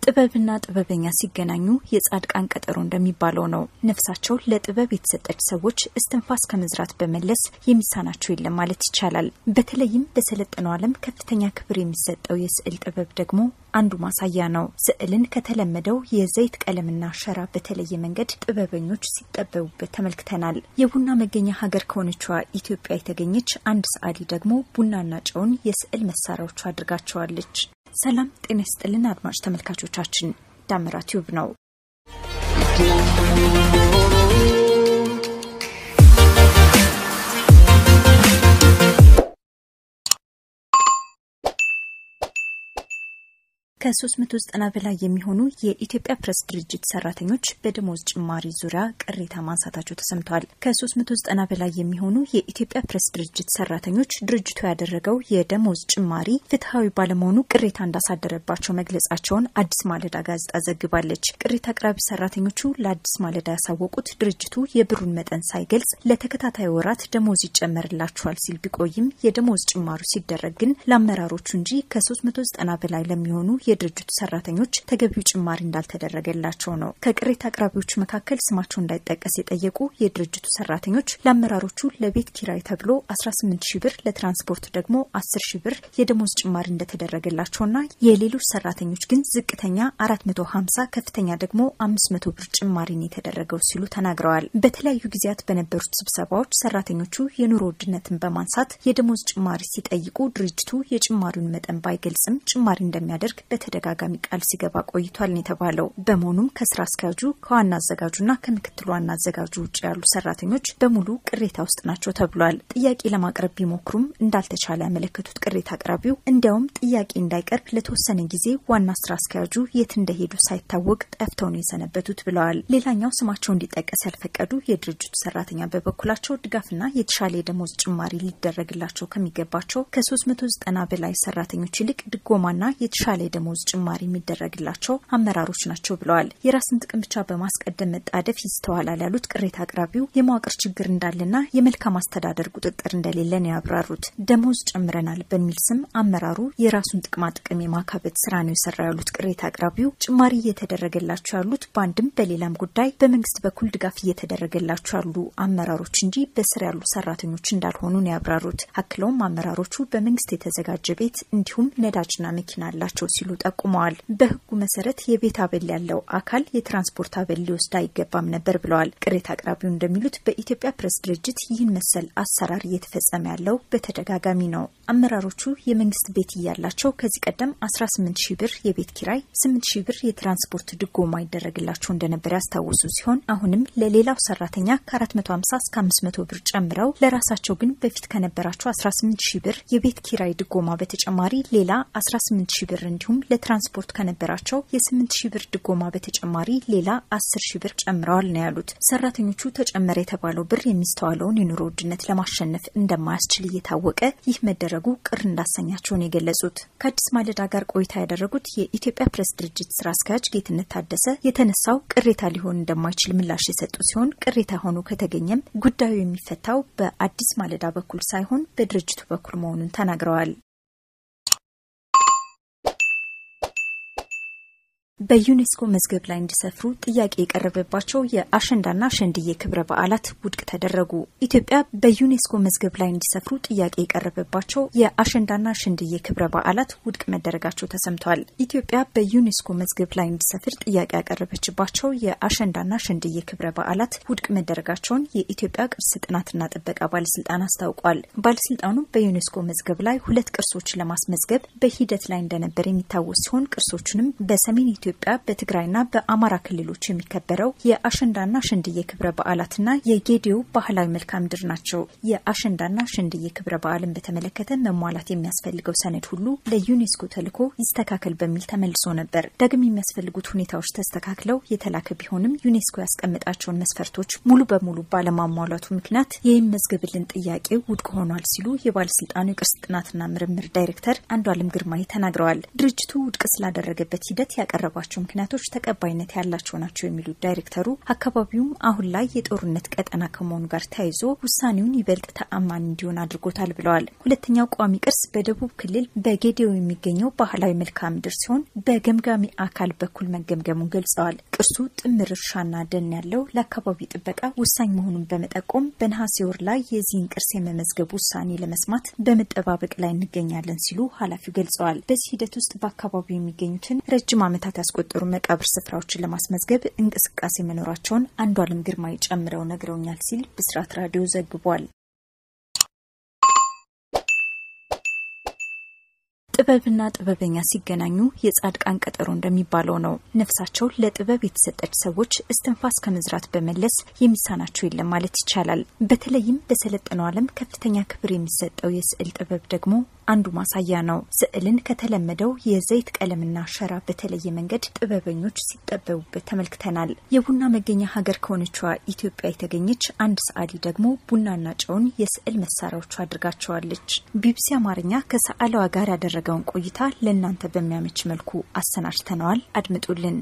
ጥበብና ጥበበኛ ሲገናኙ የጻድቃን ቀጠሮ እንደሚባለው ነው። ነፍሳቸው ለጥበብ የተሰጠች ሰዎች እስትንፋስ ከመዝራት በመለስ የሚሳናቸው የለም ማለት ይቻላል። በተለይም በሰለጠነው ዓለም ከፍተኛ ክብር የሚሰጠው የስዕል ጥበብ ደግሞ አንዱ ማሳያ ነው። ስዕልን ከተለመደው የዘይት ቀለምና ሸራ በተለየ መንገድ ጥበበኞች ሲጠበቡበት ተመልክተናል። የቡና መገኛ ሀገር ከሆነችዋ ኢትዮጵያ የተገኘች አንድ ሰዓሊ ደግሞ ቡናና ጨውን የስዕል መሳሪያዎቹ አድርጋቸዋለች። ሰላም ጤና ይስጥልን አድማጭ ተመልካቾቻችን፣ ዳመራ ቲዩብ ነው። ከ390 በላይ የሚሆኑ የኢትዮጵያ ፕሬስ ድርጅት ሰራተኞች በደሞዝ ጭማሪ ዙሪያ ቅሬታ ማንሳታቸው ተሰምተዋል። ከ390 በላይ የሚሆኑ የኢትዮጵያ ፕሬስ ድርጅት ሰራተኞች ድርጅቱ ያደረገው የደሞዝ ጭማሪ ፍትሐዊ ባለመሆኑ ቅሬታ እንዳሳደረባቸው መግለጻቸውን አዲስ ማለዳ ጋዜጣ ዘግባለች። ቅሬታ አቅራቢ ሰራተኞቹ ለአዲስ ማለዳ ያሳወቁት ድርጅቱ የብሩን መጠን ሳይገልጽ ለተከታታይ ወራት ደሞዝ ይጨመርላቸዋል ሲል ቢቆይም የደሞዝ ጭማሩ ሲደረግ ግን ለአመራሮቹ እንጂ ከ390 በላይ ለሚሆኑ የድርጅቱ ሰራተኞች ተገቢው ጭማሪ እንዳልተደረገላቸው ነው። ከቅሬታ አቅራቢዎቹ መካከል ስማቸው እንዳይጠቀስ የጠየቁ የድርጅቱ ሰራተኞች ለአመራሮቹ ለቤት ኪራይ ተብሎ 18 ሺ ብር ለትራንስፖርት ደግሞ 10 ሺ ብር የደሞዝ ጭማሪ እንደተደረገላቸውና የሌሎች ሰራተኞች ግን ዝቅተኛ 450 ከፍተኛ ደግሞ 500 ብር ጭማሪን የተደረገው ሲሉ ተናግረዋል። በተለያዩ ጊዜያት በነበሩት ስብሰባዎች ሰራተኞቹ የኑሮ ውድነትን በማንሳት የደሞዝ ጭማሪ ሲጠይቁ ድርጅቱ የጭማሪውን መጠን ባይገልጽም ጭማሪ እንደሚያደርግ በተደጋጋሚ ቃል ሲገባ ቆይቷል ነው የተባለው። በመሆኑም ከስራ አስኪያጁ ከዋና አዘጋጁና ከምክትል ዋና አዘጋጁ ውጭ ያሉ ሰራተኞች በሙሉ ቅሬታ ውስጥ ናቸው ተብሏል። ጥያቄ ለማቅረብ ቢሞክሩም እንዳልተቻለ ያመለከቱት ቅሬታ አቅራቢው እንዲያውም ጥያቄ እንዳይቀርብ ለተወሰነ ጊዜ ዋና ስራ አስኪያጁ የት እንደሄዱ ሳይታወቅ ጠፍተው ነው የሰነበቱት ብለዋል። ሌላኛው ስማቸው እንዲጠቀስ ያልፈቀዱ የድርጅቱ ሰራተኛ በበኩላቸው ድጋፍና የተሻለ የደሞዝ ጭማሪ ሊደረግላቸው ከሚገባቸው ከ390 በላይ ሰራተኞች ይልቅ ድጎማና የተሻለ የደሞዝ ጭማሪ የሚደረግላቸው አመራሮች ናቸው ብለዋል። የራስን ጥቅም ብቻ በማስቀደም መጣደፍ ይስተዋላል ያሉት ቅሬታ አቅራቢው የመዋቅር ችግር እንዳለና የመልካም አስተዳደር ቁጥጥር እንደሌለ ነው ያብራሩት። ደሞዝ ጨምረናል በሚል ስም አመራሩ የራሱን ጥቅማ ጥቅም የማካበት ስራ ነው የሰራ ያሉት ቅሬታ አቅራቢው ጭማሪ እየተደረገላቸው ያሉት በአንድም በሌላም ጉዳይ በመንግስት በኩል ድጋፍ እየተደረገላቸው ያሉ አመራሮች እንጂ በስር ያሉ ሰራተኞች እንዳልሆኑ ነው ያብራሩት። አክለውም አመራሮቹ በመንግስት የተዘጋጀ ቤት እንዲሁም ነዳጅና መኪና አላቸው ሲሉ ጠቁመዋል። በህጉ መሰረት የቤት አበል ያለው አካል የትራንስፖርት አበል ሊወስድ አይገባም ነበር ብለዋል። ቅሬታ አቅራቢው እንደሚሉት በኢትዮጵያ ፕሬስ ድርጅት ይህን መሰል አሰራር እየተፈጸመ ያለው በተደጋጋሚ ነው። አመራሮቹ የመንግስት ቤት እያላቸው ከዚህ ቀደም 18 ሺህ ብር የቤት ኪራይ፣ 8 ሺህ ብር የትራንስፖርት ድጎማ ይደረግላቸው እንደነበር ያስታውሱ ሲሆን አሁንም ለሌላው ሰራተኛ ከ450 እስከ 500 ብር ጨምረው ለራሳቸው ግን በፊት ከነበራቸው 18 ሺህ ብር የቤት ኪራይ ድጎማ በተጨማሪ ሌላ 18 ሺህ ብር እንዲሁም ለትራንስፖርት ከነበራቸው የ8 ሺህ ብር ድጎማ በተጨማሪ ሌላ 10 ሺህ ብር ጨምረዋል ነው ያሉት። ሰራተኞቹ ተጨመረ የተባለው ብር የሚስተዋለውን የኑሮ ውድነት ለማሸነፍ እንደማያስችል እየታወቀ ይህ መደረጉ ቅር እንዳሰኛቸውን የገለጹት ከአዲስ ማለዳ ጋር ቆይታ ያደረጉት የኢትዮጵያ ፕሬስ ድርጅት ስራ አስኪያጅ ጌትነት ታደሰ የተነሳው ቅሬታ ሊሆን እንደማይችል ምላሽ የሰጡ ሲሆን ቅሬታ ሆኖ ከተገኘም ጉዳዩ የሚፈታው በአዲስ ማለዳ በኩል ሳይሆን በድርጅቱ በኩል መሆኑን ተናግረዋል። በዩኔስኮ መዝገብ ላይ እንዲሰፍሩ ጥያቄ የቀረበባቸው የአሸንዳና ሸንድዬ ክብረ በዓላት ውድቅ ተደረጉ። ኢትዮጵያ በዩኔስኮ መዝገብ ላይ እንዲሰፍሩ ጥያቄ የቀረበባቸው የአሸንዳና ሸንድዬ ክብረ በዓላት ውድቅ መደረጋቸው ተሰምቷል። ኢትዮጵያ በዩኔስኮ መዝገብ ላይ እንዲሰፍር ጥያቄ ያቀረበችባቸው የአሸንዳና ሸንድዬ ክብረ በዓላት ውድቅ መደረጋቸውን የኢትዮጵያ ቅርስ ጥናትና ጥበቃ ባለስልጣን አስታውቋል። ባለስልጣኑ በዩኔስኮ መዝገብ ላይ ሁለት ቅርሶችን ለማስመዝገብ በሂደት ላይ እንደነበር የሚታወስ ሲሆን ቅርሶቹንም በሰሜን ኢትዮጵያ በትግራይና በአማራ ክልሎች የሚከበረው የአሸንዳና ሸንድዬ ክብረ በዓላትና የጌዲዮ ባህላዊ መልክዓ ምድር ናቸው። የአሸንዳና ሸንድዬ ክብረ በዓልን በተመለከተ መሟላት የሚያስፈልገው ሰነድ ሁሉ ለዩኔስኮ ተልኮ ይስተካከል በሚል ተመልሶ ነበር። ዳግም የሚያስፈልጉት ሁኔታዎች ተስተካክለው የተላከ ቢሆንም ዩኔስኮ ያስቀመጣቸውን መስፈርቶች ሙሉ በሙሉ ባለማሟላቱ ምክንያት የሚመዝገብልን ጥያቄ ውድቅ ሆኗል ሲሉ የባለስልጣኑ የቅርስ ጥናትና ምርምር ዳይሬክተር አንዱ አለም ግርማይ ተናግረዋል። ድርጅቱ ውድቅ ስላደረገበት ሂደት ያቀረባ ያቀረባቸው ምክንያቶች ተቀባይነት ያላቸው ናቸው የሚሉት ዳይሬክተሩ አካባቢውም አሁን ላይ የጦርነት ቀጠና ከመሆኑ ጋር ተያይዞ ውሳኔውን ይበልጥ ተአማኒ እንዲሆን አድርጎታል ብለዋል። ሁለተኛው ቋሚ ቅርስ በደቡብ ክልል በጌዴኦ የሚገኘው ባህላዊ መልክዓ ምድር ሲሆን በገምጋሚ አካል በኩል መገምገሙን ገልጸዋል። ቅርሱ ጥምር እርሻና ደን ያለው ለአካባቢ ጥበቃ ወሳኝ መሆኑን በመጠቆም በነሐሴ ወር ላይ የዚህን ቅርስ የመመዝገብ ውሳኔ ለመስማት በመጠባበቅ ላይ እንገኛለን ሲሉ ኃላፊው ገልጸዋል። በዚህ ሂደት ውስጥ በአካባቢው የሚገኙትን ረጅም ዓመታት ያስቆጠሩ መቃብር ስፍራዎችን ለማስመዝገብ እንቅስቃሴ መኖራቸውን አንዱ አለም ግርማይ ጨምረው ነግረውኛል ሲል ብስራት ራዲዮ ዘግቧል። ጥበብና ጥበበኛ ሲገናኙ የጻድቃን ቀጠሮ እንደሚባለው ነው። ነፍሳቸው ለጥበብ የተሰጠች ሰዎች እስትንፋስ ከመዝራት በመለስ የሚሳናቸው የለም ማለት ይቻላል። በተለይም በሰለጠነው ዓለም ከፍተኛ ክብር የሚሰጠው የስዕል ጥበብ ደግሞ አንዱ ማሳያ ነው። ስዕልን ከተለመደው የዘይት ቀለምና ሸራ በተለየ መንገድ ጥበበኞች ሲጠበቡበት ተመልክተናል። የቡና መገኛ ሀገር ከሆነችዋ ኢትዮጵያ የተገኘች አንድ ሰዓሊ ደግሞ ቡናና ጨውን የስዕል መሳሪያዎቹ አድርጋቸዋለች። ቢቢሲ አማርኛ ከሰዓሊዋ ጋር ያደረገውን ቆይታ ለእናንተ በሚያመች መልኩ አሰናድተነዋል። አድምጡልን።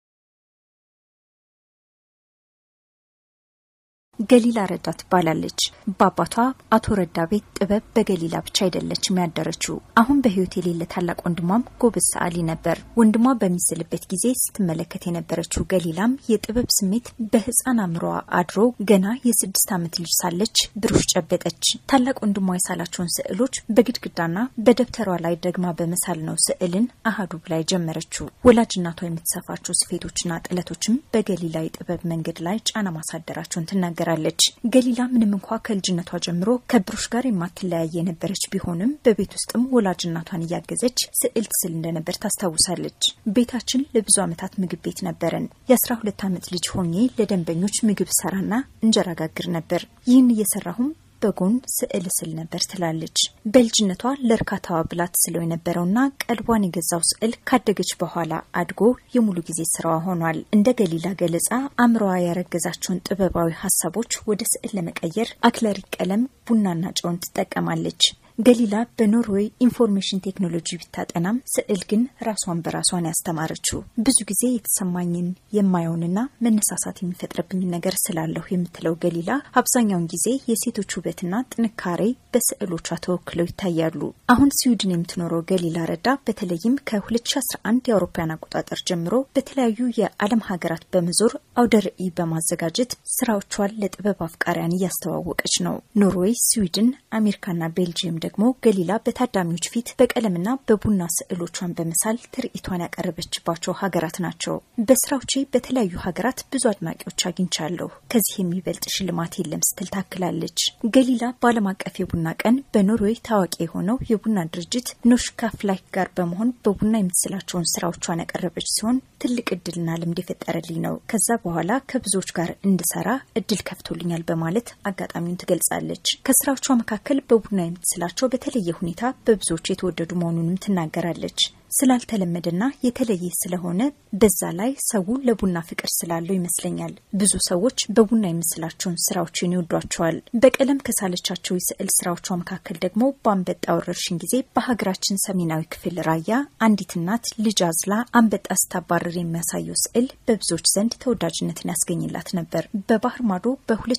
ገሊላ ረዳ ትባላለች። በአባቷ አቶ ረዳ ቤት ጥበብ በገሊላ ብቻ አይደለችም ያደረችው። አሁን በሕይወት የሌለ ታላቅ ወንድሟም ጎበዝ ሰዓሊ ነበር። ወንድሟ በሚስልበት ጊዜ ስትመለከት የነበረችው ገሊላም የጥበብ ስሜት በሕፃን አእምሯ አድሮ ገና የስድስት ዓመት ልጅ ሳለች ብሩሽ ጨበጠች። ታላቅ ወንድሟ የሳላቸውን ስዕሎች በግድግዳና በደብተሯ ላይ ደግማ በመሳል ነው ስዕልን አሃዱ ብላ የጀመረችው። ወላጅ እናቷ የምትሰፋቸው ስፌቶችና ጥለቶችም በገሊላ የጥበብ መንገድ ላይ ጫና ማሳደራቸውን ትናገራል ትናገራለች። ገሊላ ምንም እንኳ ከልጅነቷ ጀምሮ ከብሩሽ ጋር የማትለያይ የነበረች ቢሆንም በቤት ውስጥም ወላጅ እናቷን እያገዘች ስዕል ትስል እንደነበር ታስታውሳለች። ቤታችን ለብዙ ዓመታት ምግብ ቤት ነበረን። የአስራ ሁለት ዓመት ልጅ ሆኜ ለደንበኞች ምግብ ሰራና እንጀራ ጋግር ነበር። ይህን እየሰራሁም በጎን ስዕል ስል ነበር ትላለች። በልጅነቷ ለእርካታዋ ብላ ትስለው የነበረውና ቀልቧን የገዛው ስዕል ካደገች በኋላ አድጎ የሙሉ ጊዜ ስራዋ ሆኗል። እንደ ገሊላ ገለጻ አእምሮዋ ያረገዛቸውን ጥበባዊ ሀሳቦች ወደ ስዕል ለመቀየር አክለሪክ ቀለም፣ ቡናና ጨውን ትጠቀማለች። ገሊላ በኖርዌይ ኢንፎርሜሽን ቴክኖሎጂ ብታጠናም ስዕል ግን ራሷን በራሷን ያስተማረችው ብዙ ጊዜ የተሰማኝን የማየውንና መነሳሳት የሚፈጥርብኝን ነገር ስላለሁ የምትለው ገሊላ አብዛኛውን ጊዜ የሴቶች ውበትና ጥንካሬ በስዕሎቿ ተወክለው ይታያሉ። አሁን ስዊድን የምትኖረው ገሊላ ረዳ በተለይም ከ2011 የአውሮፓውያን አቆጣጠር ጀምሮ በተለያዩ የዓለም ሀገራት በመዞር አውደ ርዕይ በማዘጋጀት ስራዎቿን ለጥበብ አፍቃሪያን እያስተዋወቀች ነው። ኖርዌይ፣ ስዊድን፣ አሜሪካና ቤልጅየም ደግሞ ገሊላ በታዳሚዎች ፊት በቀለምና በቡና ስዕሎቿን በመሳል ትርኢቷን ያቀረበችባቸው ሀገራት ናቸው። በስራዎቼ በተለያዩ ሀገራት ብዙ አድናቂዎች አግኝቻለሁ። ከዚህ የሚበልጥ ሽልማት የለም ስትል ታክላለች። ገሊላ በዓለም አቀፍ የቡና ቀን በኖርዌይ ታዋቂ የሆነው የቡና ድርጅት ኖሽካ ፍላይክ ጋር በመሆን በቡና የምትስላቸውን ስራዎቿን ያቀረበች ሲሆን ትልቅ እድልና ልምድ የፈጠረልኝ ነው። ከዛ በኋላ ከብዙዎች ጋር እንድሰራ እድል ከፍቶልኛል በማለት አጋጣሚውን ትገልጻለች። ከስራዎቿ መካከል በቡና የምትስላቸው በተለየ ሁኔታ በብዙዎች የተወደዱ መሆኑንም ትናገራለች። ስላልተለመደና የተለየ ስለሆነ በዛ ላይ ሰው ለቡና ፍቅር ስላለው ይመስለኛል ብዙ ሰዎች በቡና የምስላቸውን ስራዎችን ይወዷቸዋል። በቀለም ከሳለቻቸው የስዕል ስራዎቿ መካከል ደግሞ በአንበጣ ወረርሽኝ ጊዜ በሀገራችን ሰሜናዊ ክፍል ራያ አንዲት እናት ልጅ አዝላ አንበጣ ስታባረር የሚያሳየው ስዕል በብዙዎች ዘንድ ተወዳጅነትን ያስገኝላት ነበር። በባህር ማዶ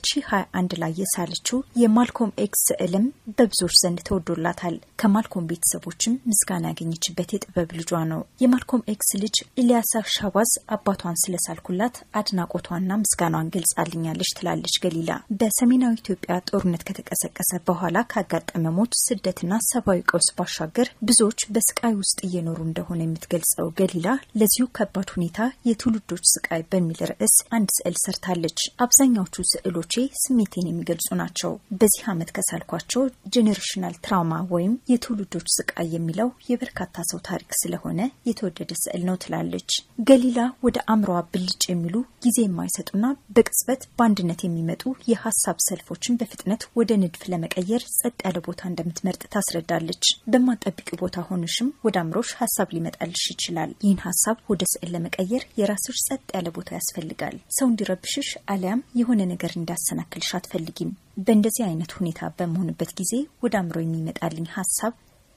በ2021 ላይ የሳለችው የማልኮም ኤክስ ስዕልም በብዙዎች ዘንድ ተወዶላታል። ከማልኮም ቤተሰቦችም ምስጋና ያገኘችበት የጥበብ ልጇ ነው። የማልኮም ኤክስ ልጅ ኢሊያሳ ሻባዝ አባቷን ስለሳልኩላት አድናቆቷና ምስጋኗን ገልጻልኛለች ትላለች ገሊላ። በሰሜናዊ ኢትዮጵያ ጦርነት ከተቀሰቀሰ በኋላ ካጋጠመ ሞት፣ ስደትና ሰብአዊ ቀውስ ባሻገር ብዙዎች በስቃይ ውስጥ እየኖሩ እንደሆነ የምትገልጸው ገሊላ ለዚሁ ከባድ ሁኔታ የትውልዶች ስቃይ በሚል ርዕስ አንድ ስዕል ሰርታለች። አብዛኛዎቹ ስዕሎቼ ስሜቴን የሚገልጹ ናቸው። በዚህ ዓመት ከሳልኳቸው ጄኔሬሽናል ትራውማ ወይም የትውልዶች ስቃይ የሚለው የበርካታ ሰው ታሪክ ስለሆነ የተወደደ ስዕል ነው ትላለች ገሊላ። ወደ አእምሮዋ ብልጭ የሚሉ ጊዜ የማይሰጡና በቅጽበት በአንድነት የሚመጡ የሀሳብ ሰልፎችን በፍጥነት ወደ ንድፍ ለመቀየር ጸጥ ያለ ቦታ እንደምትመርጥ ታስረዳለች። በማጠብቂ ቦታ ሆንሽም ወደ አእምሮሽ ሀሳብ ሊመጣልሽ ይችላል። ይህን ሀሳብ ወደ ስዕል ለመቀየር የራስሽ ጸጥ ያለ ቦታ ያስፈልጋል። ሰው እንዲረብሽሽ አሊያም የሆነ ነገር እንዳሰናክልሽ አትፈልጊም። በእንደዚህ አይነት ሁኔታ በመሆንበት ጊዜ ወደ አእምሮ የሚመጣልኝ ሀሳብ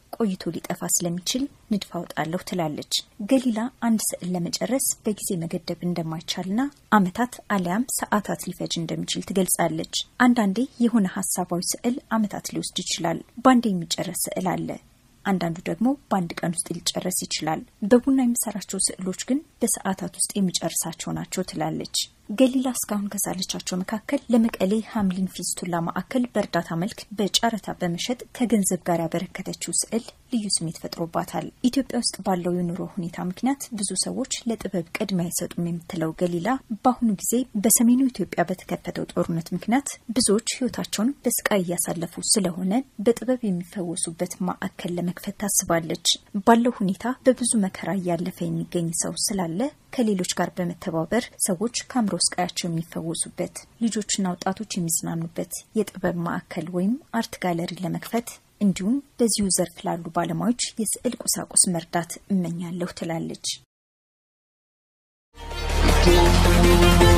ቆይቶ ሊጠፋ ስለሚችል ንድፍ አውጣለሁ ትላለች። ገሊላ አንድ ስዕል ለመጨረስ በጊዜ መገደብ እንደማይቻልና ዓመታት አሊያም ሰዓታት ሊፈጅ እንደሚችል ትገልጻለች። አንዳንዴ የሆነ ሀሳባዊ ስዕል ዓመታት ሊወስድ ይችላል። በአንድ የሚጨረስ ስዕል አለ። አንዳንዱ ደግሞ በአንድ ቀን ውስጥ ሊጨረስ ይችላል። በቡና የሚሰራቸው ስዕሎች ግን በሰዓታት ውስጥ የሚጨርሳቸው ናቸው ትላለች። ገሊላ እስካሁን ከሳለቻቸው መካከል ለመቀሌ ሀምሊን ፊስቱላ ማዕከል በእርዳታ መልክ በጨረታ በመሸጥ ከገንዘብ ጋር ያበረከተችው ስዕል ልዩ ስሜት ፈጥሮባታል። ኢትዮጵያ ውስጥ ባለው የኑሮ ሁኔታ ምክንያት ብዙ ሰዎች ለጥበብ ቅድሚያ አይሰጡም የምትለው ገሊላ በአሁኑ ጊዜ በሰሜኑ ኢትዮጵያ በተከፈተው ጦርነት ምክንያት ብዙዎች ሕይወታቸውን በስቃይ እያሳለፉ ስለሆነ በጥበብ የሚፈወሱበት ማዕከል ለመክፈት ታስባለች። ባለው ሁኔታ በብዙ መከራ እያለፈ የሚገኝ ሰው ስላለ ከሌሎች ጋር በመተባበር ሰዎች ከአእምሮ ስቃያቸው የሚፈወሱበት ልጆችና ወጣቶች የሚዝናኑበት የጥበብ ማዕከል ወይም አርት ጋለሪ ለመክፈት እንዲሁም በዚሁ ዘርፍ ላሉ ባለሙያዎች የስዕል ቁሳቁስ መርዳት እመኛለሁ ትላለች።